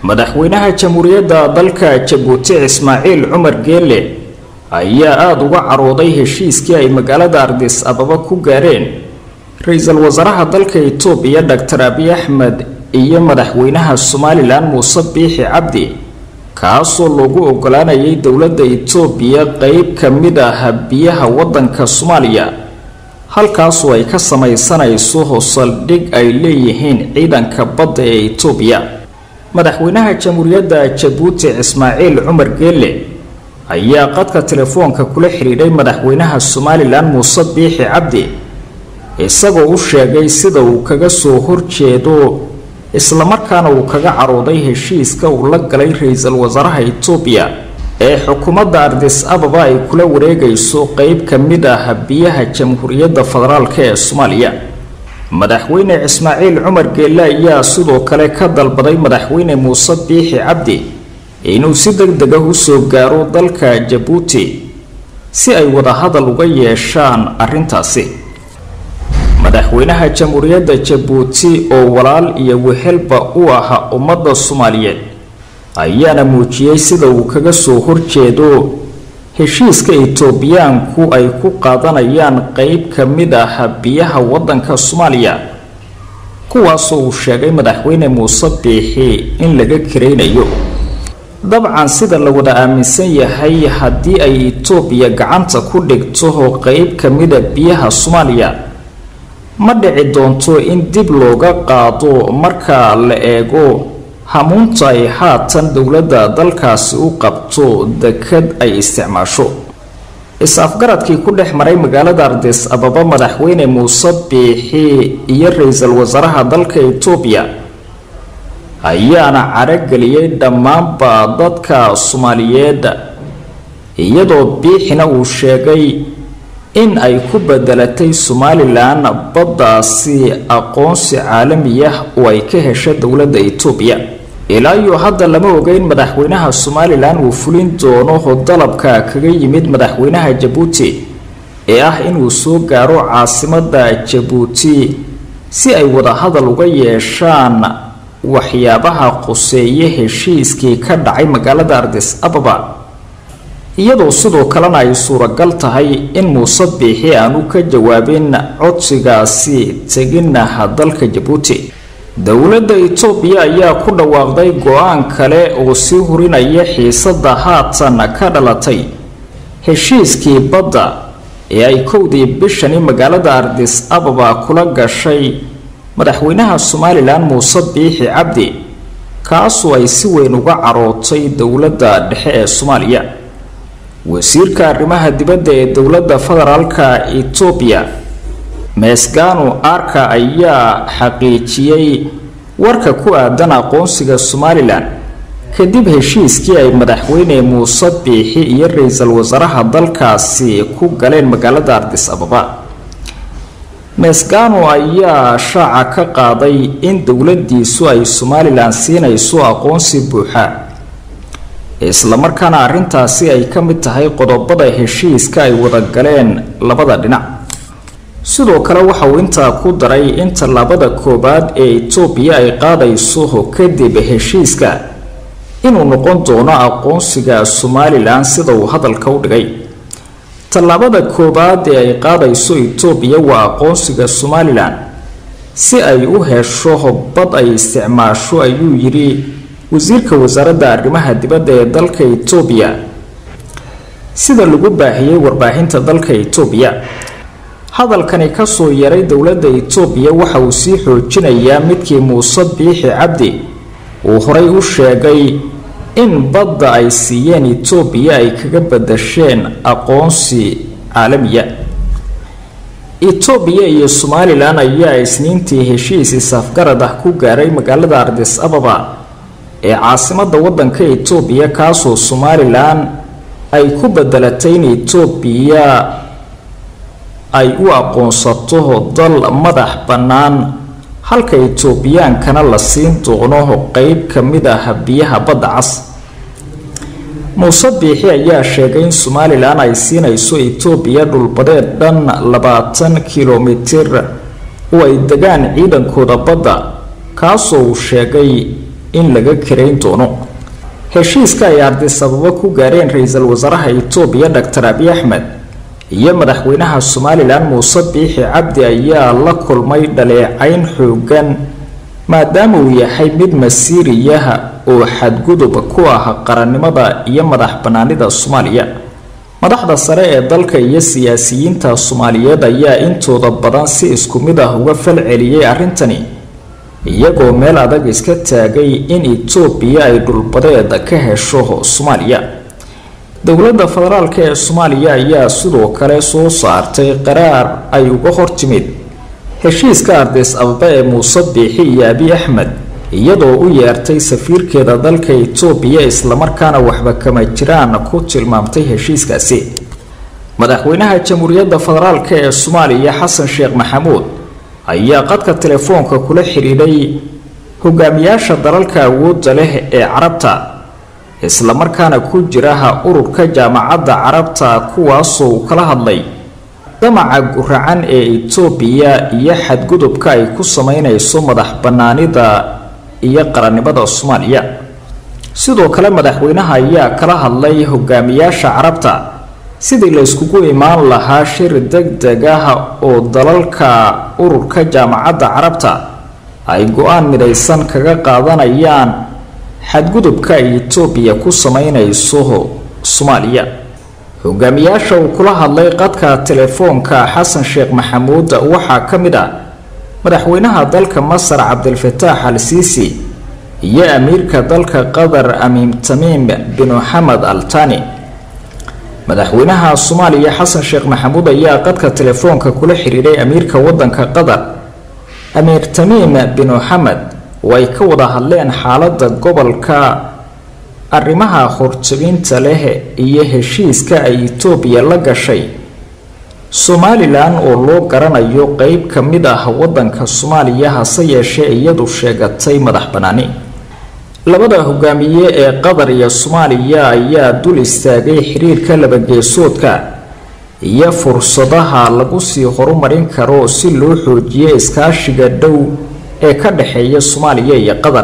madaxweynaha jamhuuriyadda dalka jabuuti ismaaciil cumar geele ayaa aada uga carooday heshiiskii ay magaalada ardis ababa ku gaareen ra-iisul wasaaraha dalka itoobiya doctor abiy axmed iyo madaxweynaha somalilan muuse biixi cabdi kaasoo loogu ogolaanayay dowladda itoobiya qeyb ka mid ah biyaha waddanka soomaaliya halkaasoo ay ka samaysanayso saldhig ay leeyihiin ciidanka badda ee itoobiya madaxweynaha jamhuuriyadda jabuuti ismaaciil cumar geele ayaa qadka telefoonka kula xidhiidhay madaxweynaha somalilan muuse biixi cabdi isagoo u sheegay sida uu kaga soo horjeedo islamarkaana uu kaga carooday heshiiska uu la galay ra-iisul wasaaraha itoobiya ee xukuumadda ardis ababa ay kula wareegayso qeyb ka mid ah biyaha jamhuuriyadda federaalk ee soomaaliya madaxweyne ismaaciil cumar geelle ayaa sidoo kale ka dalbaday madaxweyne muuse biixi cabdi inuu si deg deg ah usoo gaaro dalka jabuuti si ay wadahadal uga yeeshaan arrintaasi madaxweynaha jamhuuriyadda jabuuti oo walaal iyo wehelba u ah ummadda soomaaliyeed ayaana muujiyey sida uu kaga soo horjeedo heshiiska itoobiyaanku ay ku qaadanayaan qeyb ka mid ah biyaha waddanka soomaaliya kuwaasoo uu sheegay madaxweyne muuse biixi in laga karaynayo dabcan sida la wada aaminsan yahay haddii ay itoobiya gacanta ku dhigto qeyb ka mida biyaha soomaaliya ma dhici doonto in dib looga qaado marka la eego hamuunta ay haatan dowladda dalkaasi u qabto dekad ay isticmaasho is-afgaradkii ku dhex maray magaalada ardis ababa madaxweyne muuse biixi iyo ra-iisul wasaaraha dalka itoobiya ayaana carageliyey dhammaanba dadka soomaaliyeed iyadoo biixina uu sheegay in ay ku bedelatay somalilan baddaasi aqoonsi caalami ah oo ay ka hesha dowladda itoobiya ilaa iyo hadda lama ogeyn madaxweynaha somalilan uu fulin doono dalabka kaga yimid madaxweynaha jabuuti ee ah inuu soo gaaro caasimadda jabuuti si ay wadahadal uga yeeshaan waxyaabaha quseeye heshiiskii ka dhacay magaalada ardis ababa iyadoo sidoo kalena ay suuragal tahay in muuse biixi aanu ka jawaabin codsigaasi teginaha dalka jabuuti dowladda itoobiya ayaa ku dhawaaqday go-aan kale oo sii hurinaya xiisadda haatan ka dhalatay heshiiskii badda ee ay kowdii bishani magaalada ardis ababa kula gashay madaxweynaha somalilan muuse biixi cabdi kaasoo ay si weyn uga carootay dowladda dhexe ee soomaaliya wasiirka arrimaha dibadda ee dowladda federaalka itoobiya meesgano arka ayaa xaqiijiyey warka ku aadan aqoonsiga somalilan kadib heshiiskii ay madaxweyne muuse biixi iyo ra-iisul wasaaraha dalkaasi ku galeen magaalada ardis ababa meesgano ayaa shaaca ka qaaday in dowladiisu ay somalilan siinayso aqoonsi buuxa islamarkaana arrintaasi ay ka mid tahay qodobada heshiiska ay wada galeen labada dhinac sidoo kale waxa uu intaa ku daray in tallaabada koowaad ee itoobiya ay qaadayso kadib heshiiska inuu noqon doono aqoonsiga somalilan sida uu hadalka u dhigay tallaabada koowaad ee ay qaadayso itoobiya waa aqoonsiga somalilan si ay u hesho bad ay isticmaasho ayuu yidhi wasiirka wasaaradda arrimaha dibadda ee dalka itoobiya sida lagu baahiyey warbaahinta dalka itoobiya hadalkani kasoo yaray dowladda itoobiya waxa uu sii xoojinayaa midkii muuse biixi cabdi uu horay u sheegay in badda ay siiyeen itoobiya ay kaga badasheen aqoonsi caalamiya itoobiya iyo somalilan ayaa isniintii heshiis isafgarad ah ku gaaray magaalada ardis ababa ee caasimadda waddanka itoobiya kaasoo somalilan ay ku bedelatay in itoobiya ay u aqoonsato dal madax bannaan halka itoobiyaankana la siin doono qeyb ka mid ah biyaha badda cas muuse biixi ayaa sheegay in somalilan ay siinayso itoobiya dhulbadeed dhan labaatan kilomitir oo ay degaan ciidankooda badda kaasoo uu sheegay in laga karayn doono heshiiska ay ardisababo ku gaareen ra-iisul wasaaraha itoobiya doctor abi axmed iyo madaxweynaha somalilan muuse biixi cabdi ayaa la kulmay dhaleecayn xoogan maadaama uu yahay mid masiiriyaha oo xadgudub ku ah qarannimada iyo madax banaanida soomaaliya madaxda sare ee dalka iyo siyaasiyiinta soomaaliyeed ayaa intooda badan si isku mid ah uga fal celiyey arrintani iyagoo meel adag iska taagay in itoobiya ay dhulbadeed ka hesho soomaaliya dowladda federaalk ee soomaaliya ayaa sidoo kale soo saartay qaraar ay uga hortimid heshiiska ardis ababa ee muuse biixi iyo abi axmed iyadoo u yeertay safiirkeeda dalka itoobiya islamarkaana waxba kama jiraan ku tilmaamtay heshiiskaasi madaxweynaha jamhuuriyadda federaalk ee soomaaliya xasan sheekh maxamuud ayaa qadka telefoonka kula xidhiidhay hogaamiyaasha dalalka awoodda leh ee carabta islamarkaana ku jiraha ururka jaamacadda carabta kuwaasoo uu kala hadlay damaca guracan ee itoobiya iyo xadgudubka ay ku sameynayso madax banaanida iyo qarannimada soomaaliya sidoo kale madaxweynaha ayaa kala hadlay hogaamiyaasha carabta sidii la yskugu imaan lahaa shir deg deg ah oo dalalka ururka jaamacadda carabta ay go-aan midaysan kaga qaadanayaan xadgudubka ay itoobiya ku sameynayso soomaaliya hogaamiyaasha uu kula hadlay qadka telefoonka xasan sheekh maxamuud waxaa ka mid ah madaxweynaha dalka masar cabdilfataax al siisi iyo amiirka dalka qatar amiim tamiim bin xamed al tani madaxweynaha soomaaliya xasan sheekh maxamuud ayaa qadka telefoonka kula xidhiidhay amiirka wadanka qatar amiir tamiim bin xamed oo ay ka wada hadleen xaalada gobolka arrimaha horjabinta leh iyo heshiiska ay itoobiya la gashay somalilan oo loo garanayo qeyb ka mid ah wadanka soomaaliya hase yeeshee iyadu sheegatay madax banaani labada hogaamiye ee qatar iyo soomaaliya ayaa dul istaagay xiriirka labageesoodka iyo fursadaha lagu sii horumarin karo si loo xoojiyo iskaashiga dhow ee ka dhexeeya soomaaliya iyo qatar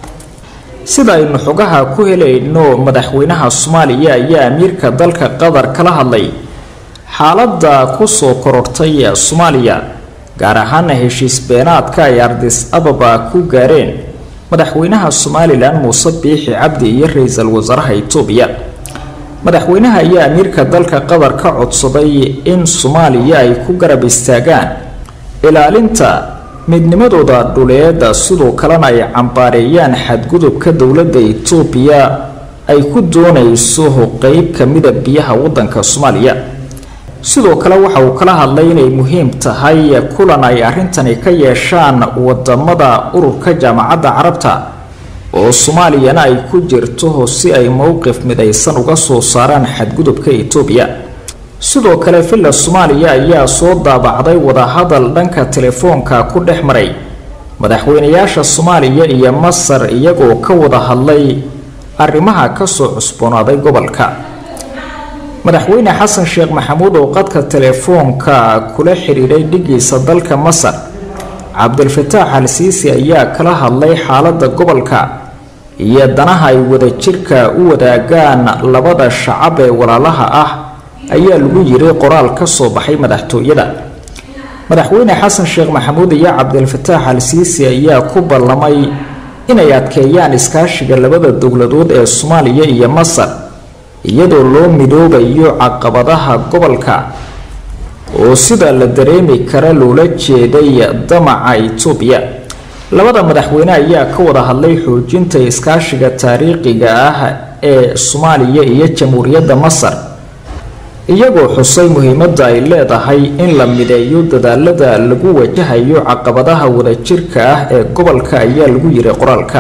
sida aynu xogaha ku helayno madaxweynaha soomaaliya ayaa amiirka dalka qatar kala hadlay xaaladda kusoo korortay soomaaliya gaar ahaana heshiis beenaadka ay ardis ababa ku gaareen madaxweynaha somalilan muuse biixi cabdi iyo ra-iisul wasaaraha itoobiya madaxweynaha ayaa amiirka dalka qatar ka codsaday in soomaaliya ay ku garab istaagaan ilaalinta midnimadooda dhuleeda sidoo kalena ay cambaareeyaan xadgudubka dowladda itoobiya ay ku doonayso qeyb kamida biyaha wadanka soomaaliya sidoo kale waxa uu kala hadlay inay muhiim tahay kulan ay arrintani ka yeeshaan wadamada ururka jaamacadda carabta oo soomaaliyana ay ku jirto si ay mowqif midaysan uga soo saaraan xadgudubka itoobiya sidoo kale villa soomaaliya ayaa soo daabacday wadahadal dhanka telefoonka ku dhex maray madaxweynayaasha soomaaliya iyo masar iyagoo ka wada hadlay arrimaha kasoo cusboonaaday gobolka madaxweyne xasan sheekh maxamuud oo qadka telefoonka kula xidhiidhay dhigiisa dalka masar cabdilfataax al siisi ayaa kala hadlay xaalada gobolka iyo danaha ay wadajirka u wadaagaan labada shacab ee walaalaha ah ayaa lagu yiri qoraal ka soo baxay madaxtooyada madaxweyne xasan sheekh maxamuud iyo cabdilfataax al siisi ayaa ku ballamay inay adkeeyaan iskaashiga labada dowladood ee soomaaliya iyo masar iyadoo loo midoobayo caqabadaha gobolka oo sida la dareemi kara loola jeeday damaca itoobiya labada madaxweyne ayaa ka wada hadlay xoojinta iskaashiga taariikhiga ah ee soomaaliya iyo jamhuuriyadda masar iyagoo xusay muhiimadda ay leedahay in la mideeyo dadaalada lagu wajahayo caqabadaha wadajirka ah ee gobolka ayaa lagu yiri qoraalka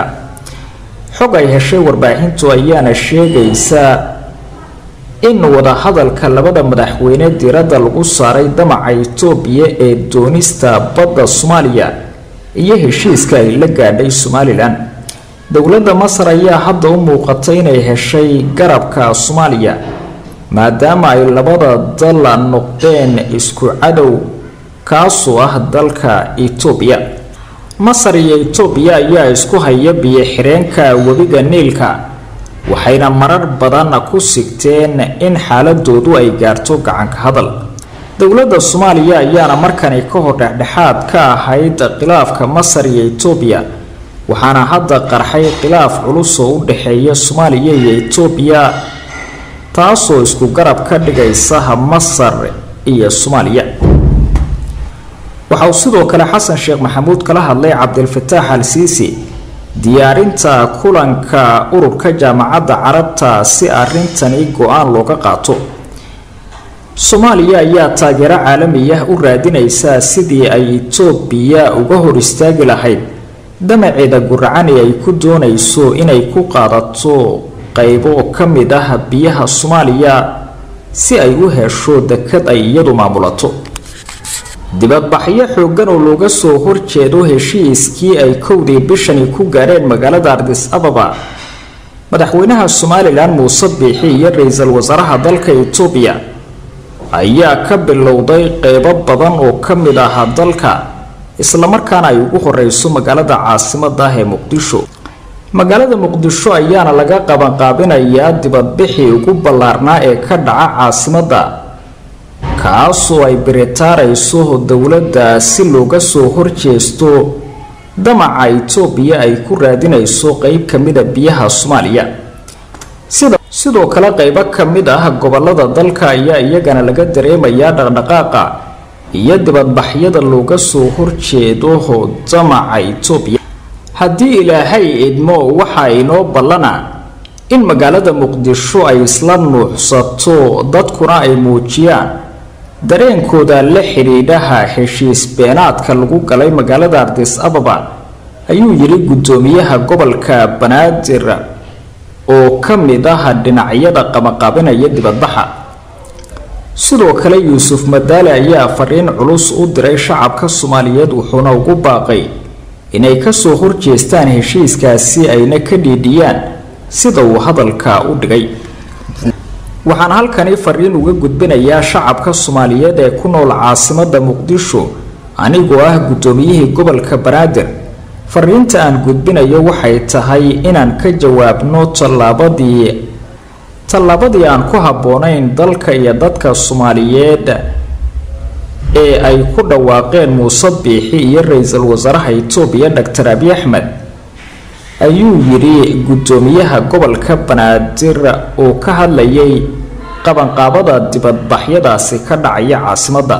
xog ay heshay warbaahintu ayaana sheegaysa in wadahadalka labada madaxweyne diiradda lagu saaray damaca itoobiya ee doonista badda soomaaliya iyo heshiiska ay la gaadhay somalilan dowladda masar ayaa hadda u muuqatay inay heshay garabka soomaaliya maadaama ay labada dal noqdeen isku cadow kaasoo ah dalka itoobiya masar iyo itoobiya ayaa isku haya biyo xireenka webiga niilka waxayna marar badan ku sigteen in xaaladoodu ay gaarto gacanka hadal dowladda soomaaliya ayaana markani ka hor dhexdhexaad ka ahayd khilaafka masar iyo itoobiya waxaana hadda qarxay khilaaf culus oo u dhexeeya soomaaliya iyo itoobiya taasoo isku garab ka dhigaysa masar iyo soomaaliya waxa uu sidoo kale xasan sheekh maxamuud kala hadlay cabdilfataax al siisi diyaarinta kulanka ururka jaamacadda carabta si arrintani go-aan looga qaato soomaaliya ayaa taageero caalami ah u raadinaysa sidii ay itoobiya uga hor istaagi lahayd damaceeda guracan ee ay ku doonayso inay ku qaadato qaybo ka mid ah biyaha soomaaliya si ay u hesho dekad ay iyadu maamulato dibadbaxyo xoogan oo looga soo horjeedo heshiiskii ay kowdii bishani ku gaareen magaalada ardis ababa madaxweynaha somalilan muuse biixi iyo ra-iisul wasaaraha dalka itoobiya ayaa ka bilowday qeybo badan oo ka mid ah dalka islamarkaana ay ugu horeyso magaalada caasimada ah ee muqdisho magaalada muqdisho ayaana laga qabanqaabinayaa dibadbixii ugu ballaarnaa ee ka dhaca caasimada kaasoo ay biritaarayso dowladda si looga soo horjeesto damaca itoobiya ay ku raadinayso qeyb ka mida biyaha soomaaliya sida sidoo kale qeybo ka mid ah gobolada dalka ayaa iyagana laga dareemayaa dhaqdhaqaaqa iyo dibadbaxyada looga soo horjeedo damaca itoobiya haddii ilaahay idmo waxaa inoo ballana in magaalada muqdisho ay isla nuuxsato dadkuna ay muujiyaan dareenkooda la xidhiidhaha heshiis beenaadka lagu galay magaalada ardis ababa ayuu yidhi guddoomiyaha gobolka banaadir oo ka mid ah dhinacyada qabaqaabinaya dibadbaxa sidoo kale yuusuf madaale ayaa fariin culus u diray shacabka soomaaliyeed wuxuuna ugu baaqay inay kasoo horjeestaan heshiiskaasi ayna ka dhiidhiyaan sida uu hadalka u dhigay waxaan halkani fariin uga gudbinayaa shacabka soomaaliyeed ee ku nool caasimada muqdisho anigoo ah guddoomiyihii gobolka banaadir fariinta aan gudbinayo waxay tahay inaan ka jawaabno tallaabadii tallaabadii aan ku habboonayn dalka iyo dadka soomaaliyeed ee ay ku dhawaaqeen muuse biixi iyo ra-iisul wasaaraha itoobiya doctor abi axmed ayuu yidhi guddoomiyaha gobolka banaadir oo ka hadlayay qabanqaabada dibadbaxyadaasi ka dhacaya caasimadda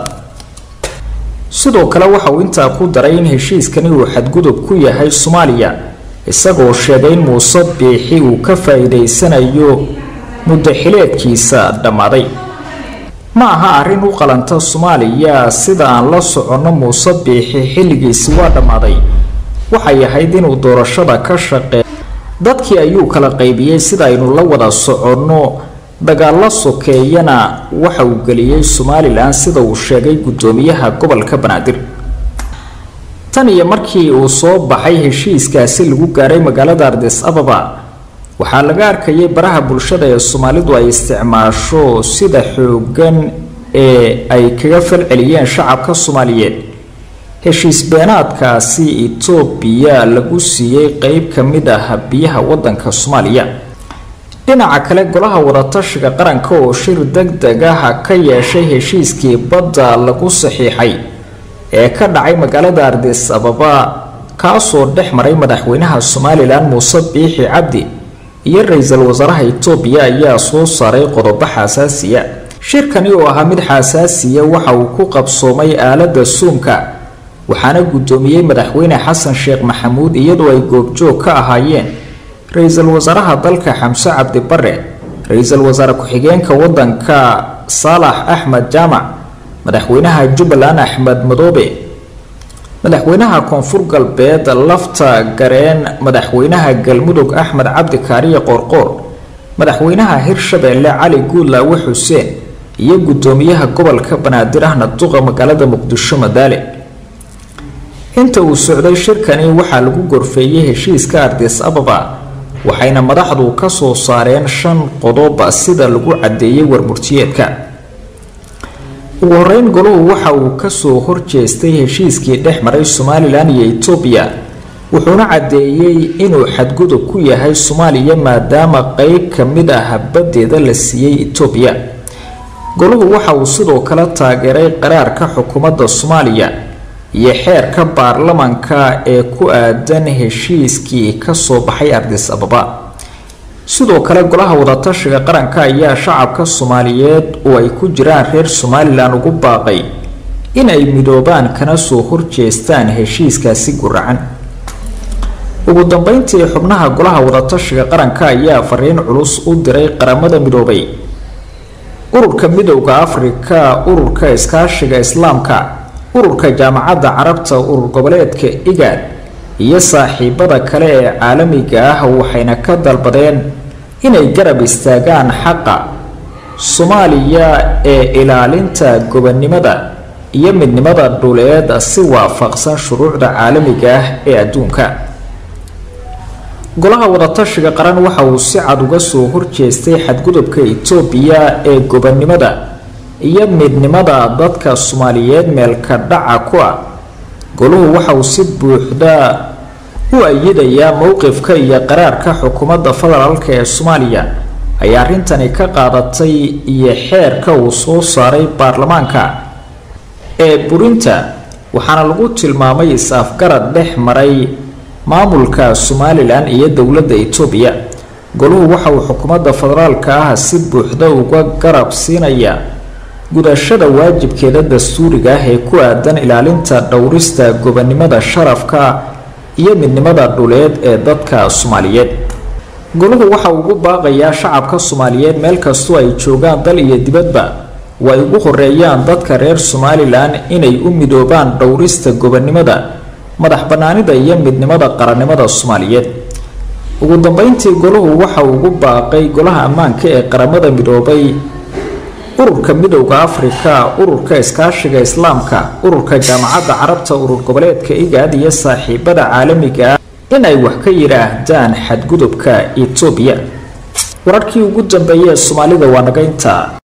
sidoo kale waxa uu intaa ku daray in heshiiskani uu xadgudub ku yahay soomaaliya isagoo sheegay in muuse biixi uu ka faa-iideysanayo muddo xileedkiisa dhammaaday ma aha arrin u qalanta soomaaliya sida aan la soconno muuse biixi xilligiisi waa dhammaaday waxay ahayd inuu doorashada ka shaqeey dadkii ayuu kala qaybiyey sida aynu la wada soconno dagaalo sokeeyana waxa uu geliyey somalilan sida uu sheegay guddoomiyaha gobolka banaadir tan iyo markii uu soo baxay heshiiskaasi lagu gaaray magaalada ardis ababa waxaa laga arkayay baraha bulshada ee soomaalidu ay isticmaasho sida xoogan ee ay kaga falceliyeen shacabka soomaaliyeed heshiis beenaadkaasi itoobiya lagu siiyey qeyb ka mid ah biyaha wadanka soomaaliya dhinaca kale golaha wadatashiga qaranka oo shir deg deg ah ka yeeshay heshiiskii badda lagu saxiixay ee ka dhacay magaalada ardis ababa kaasoo dhex maray madaxweynaha somalilan muuse biixi cabdi iyo ra-iisul wasaaraha itoobiya ayaa soo saaray qodobo xasaasiya shirkani oo ahaa mid xasaasiya waxa uu ku qabsoomay aalada suumka waxaana guddoomiyey madaxweyne xasan sheekh maxamuud iyadoo ay goobjoog ka ahaayeen ra-iisul wasaaraha dalka xamse cabdi bare ra-iisul wasaare ku-xigeenka wadanka saalax axmed jaamac madaxweynaha jubbaland axmed madoobe madaxweynaha koonfur galbeed lafta gareen madaxweynaha galmudug axmed cabdi kaariye qoorqoor madaxweynaha hirshabeelle cali guudlaawe xuseen iyo guddoomiyaha gobolka banaadir ahna duqa magaalada muqdisho madaale inta uu socday shirkani waxaa lagu gorfeeyey heshiiska ardis ababa waxayna madaxdu ka soo saareen shan qodob sida lagu caddeeyey warmurtiyeedka ugu horeyn goluhu waxa uu kasoo horjeestay heshiiskii dhex maray somalilan iyo etoobiya wuxuuna caddeeyey inuu xadgudub ku yahay soomaaliya maadaama qeyb ka mid ah baddeeda la siiyey etoobiya goluhu waxa uu sidoo kale taageeray qaraarka xukuumadda soomaaliya iyo xeerka baarlamanka ee ku aadan heshiiskii kasoo baxay ardis ababa sidoo kale golaha wadatashiga qaranka ayaa shacabka soomaaliyeed oo ay ku jiraan reer somalilan ugu baaqay in ay midoobaan kana soo horjeestaan heshiiskaasi guracan ugu dambeyntii xubnaha golaha wadatashiga qaranka ayaa fariin culus u diray qaramada midoobay ururka midowda afrika ururka iskaashiga islaamka ururka jaamacadda carabta urur goboleedka igaad iyo saaxiibada kale ee caalamiga ah waxayna ka dalbadeen inay garab istaagaan xaqa soomaaliya ee ilaalinta gobonnimada iyo midnimada dhuleed si waafaqsan shuruucda caalamiga ah ee adduunka golaha wadatashiga qaran waxa uu si cad uga soo horjeestay xadgudubka itoobiya ee gobonnimada iyo midnimada dadka soomaaliyeed meelka dhaca ku ah goluhu waxa uu si buuxda u ayidayaa mowqifka iyo qaraarka xukuumadda federaalk ee soomaaliya ayaa arrintani ka qaadatay iyo xeerka uu soo saaray baarlamaanka ee burinta waxaana lagu tilmaamay is-afgarad dhex maray maamulka somalilan iyo dowladda etoobiya goluhu waxa uu xukuumadda federaalka ah si buuxda uga garab siinaya gudashada waajibkeeda dastuuriga ah ee ku aadan ilaalinta dhowrista gobonnimada sharafka iyo midnimada dhuleed ee dadka soomaaliyeed goluhu waxa uu ugu baaqayaa shacabka soomaaliyeed meel kastoo ay joogaan dal iyo dibadba oo ay ugu horeeyaan dadka reer somalilan inay u midoobaan dhowrista gobonnimada madax banaanida iyo midnimada qarannimada soomaaliyeed ugu dambeyntii goluhu waxa uu ugu baaqay golaha ammaanka ee qaramada midoobay ururka midowda afrika ururka iskaashiga islaamka ururka jaamacadda carabta urur goboleedka igaad iyo saaxiibada caalamiga ah in ay wax ka yidhaahdaan xadgudubka etoobiya wararkii ugu dambeeyay ee soomaalida waa naga intaa